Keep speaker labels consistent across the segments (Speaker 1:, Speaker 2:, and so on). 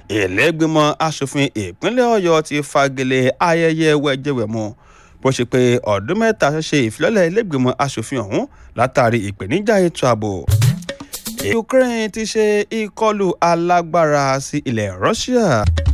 Speaker 1: ìlẹ́gbẹ̀mọ asòfin ìpínlẹ̀ ọ̀yọ́ ti fagilé ayẹyẹ wẹ̀jẹwẹ̀mu bó ṣe pé ọdún mẹ́ta ṣe ìfilọ́lẹ̀ ìlẹ́gbẹ̀mọ asòfin ọ̀hún látàrí ìpèníjà ètò ààbò. ukraine ti ṣe ìkọlù alágbára sí ilẹ̀ russia.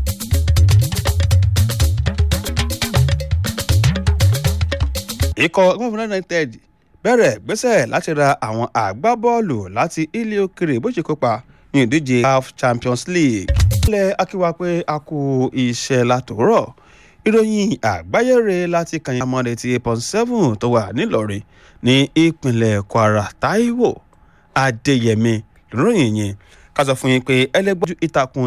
Speaker 1: ikọ̀ gómìnà united bẹ̀rẹ̀ gbésẹ̀ láti ra àwọn àgbábọ́ọ̀lù láti ilé òkèrè bó ṣe kópa ní ìdíje caf champions league. ilẹ̀ akíwá pé a kú iṣẹ́ látòrọ̀ ìròyìn àgbáyére láti kàyìn amọ̀dé ti eight point seven tó wà nílọrin ní ìpínlẹ̀ kwara taiwo adéyẹmí lóròyìn yẹn ká sọ fún yín pé ẹlẹgbẹ́jú ìtàkùn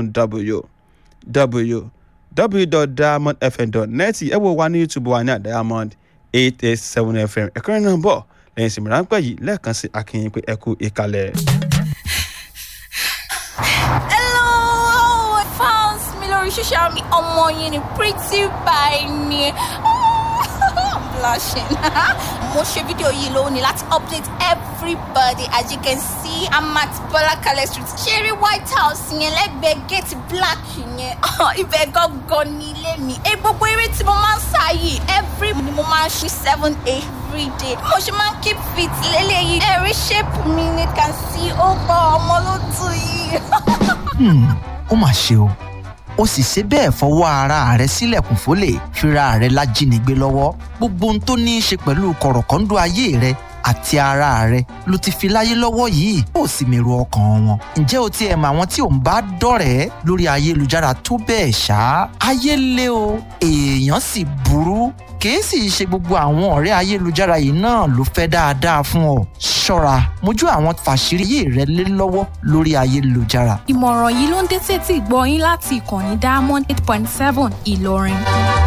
Speaker 1: www.diamondfm.net ẹ wo wa ní youtube wa ní diamond eight eight seven fm ẹ̀kọ́rin náà bọ̀ lẹ́yìn ìsinmi ráńpẹ́ yìí lẹ́ẹ̀kan sí akínyìn pé ẹ kú ìkàlẹ̀.
Speaker 2: Hello, fans mi lórí social media ọmọ yín ni pretty by ni. I'm blushing. Mo ṣe fídíò yìí lónìí láti update everybody as you can see I'm at Bọ́lákalẹ̀ street. Ṣeré White House yẹn lẹ́gbẹ̀ẹ́ gate black yẹn. Ibẹ̀ gangan ní ilé mi. Ẹ gbogbo eré tí mo máa ń sá yìí every ni mo máa ń ṣe seven every day. Mo ṣe máa ń keep fit lélẹ́yìí. Ẹ̀rí shape mi ni can see ó gbọ́ ọmọ ló tù yìí.
Speaker 3: Hmm, ó mà ṣe o ó sì ṣe bẹ́ẹ̀ fọwọ́ ara rẹ̀ sílẹ̀kùn fólè fira rẹ̀ lájínigbé lọ́wọ́ gbogbo ohun tó ní í ṣe pẹ̀lú kọ̀rọ̀kọ́ńdọ́ ayé rẹ̀ àti ara rẹ̀ ló ti fi láyé lọ́wọ́ yìí ó sì mèrò ọkàn wọn ǹjẹ́ o tiẹ̀ mọ àwọn tí ò ń bá dọ̀rẹ́ lórí ayélujára tó bẹ́ẹ̀ ṣá ayé lé o èèyàn sì burú kìí sì ṣe gbogbo àwọn ọ̀rẹ́ ayélujára yìí náà ló fẹ́ dáadáa fún ọ ṣọ́ra mójú àwọn fàṣírí yìí rẹ lé lọ́wọ́ lórí ayélujára
Speaker 4: ìmọ̀ràn yìí ló ń dé sétí gbọ́ yín láti ìkànnì diamond eight point seven ìlọrin.